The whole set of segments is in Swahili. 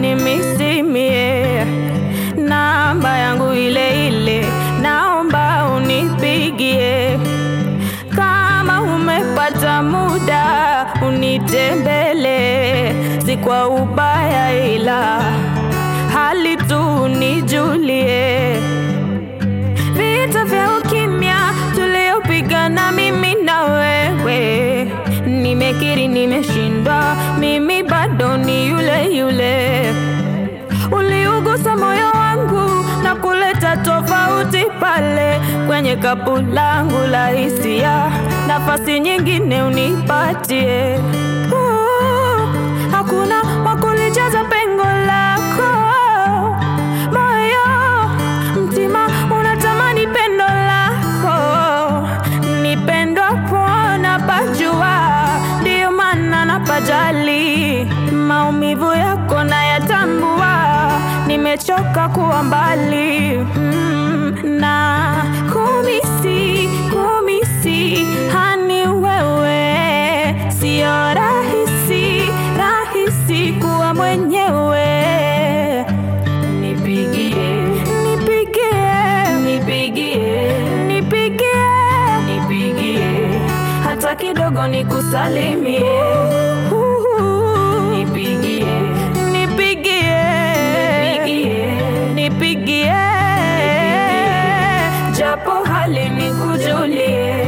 unimisimie namba yangu ile ile, naomba unipigie kama umepata muda unitembele, si kwa ubaya, ila hali tu nijulie. Vita vya ukimya tuliopigana mimi na wewe, nimekiri nimeshindwa, mimi bado ni yule yule. Uliugusa moyo wangu na kuleta tofauti pale kwenye kapu langu la hisia, nafasi nyingine unipatie. Uh, hakuna wakulijaza pengo lako moyo, mtima unatamani pendo lako, nipendwa pona pajua, ndiyo maana napajali maumivu yako nayatambua, nimechoka kuwa mbali mm, na kumisi kumisi hani wewe, sio rahisi rahisi kuwa mwenyewe. Nipigie, nipigie, nipigie, nipigie, nipigie, hata kidogo nikusalimie. Nipigie, nipigie, nipigie, nipigie, japo hali nikujulie.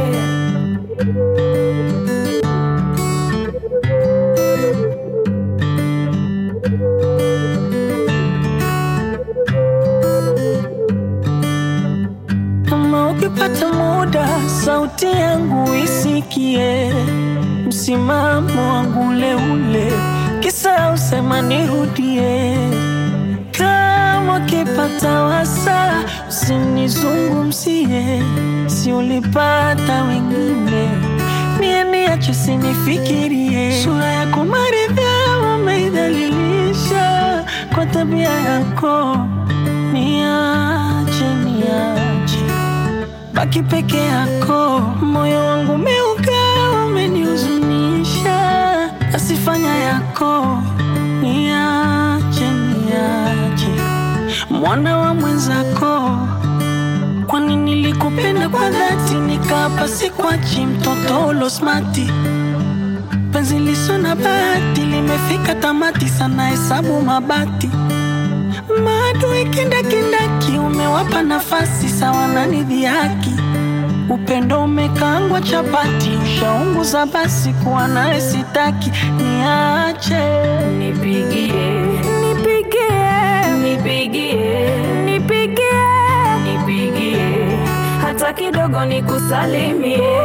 Kama ukipata muda, sauti yangu isikie, msimamo wangu ule ule, kisa usema nirudie. Kama ukipata wasa, usinizungumzie, si ulipata wengine, mie niache sinifikirie. Sura yako maridhaa umeidhalilisha kwa tabia yako, niache niache baki peke yako, moyo wangu umeuka, umenihuzunisha, asifanya yako, niache niache, mwana wa mwenzako. Kwani nilikupenda kwa dhati, nikapa sikwachi, mtoto ulosmati penzi liso na bahati limefika tamati, sana hesabu mabati maadui kindakindaki, umewapa nafasi sawa na nidhihaki. Upendo umekaangwa chapati, ushaunguza basi, kuwa naye sitaki, niache Nipigie, nipigie, nipigie, nipigie, nipigie, hata kidogo nikusalimie.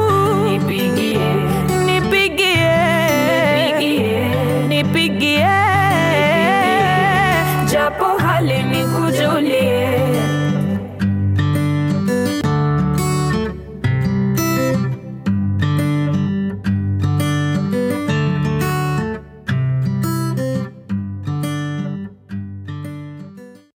Nipigie, nipigie, nipigie, nipigie,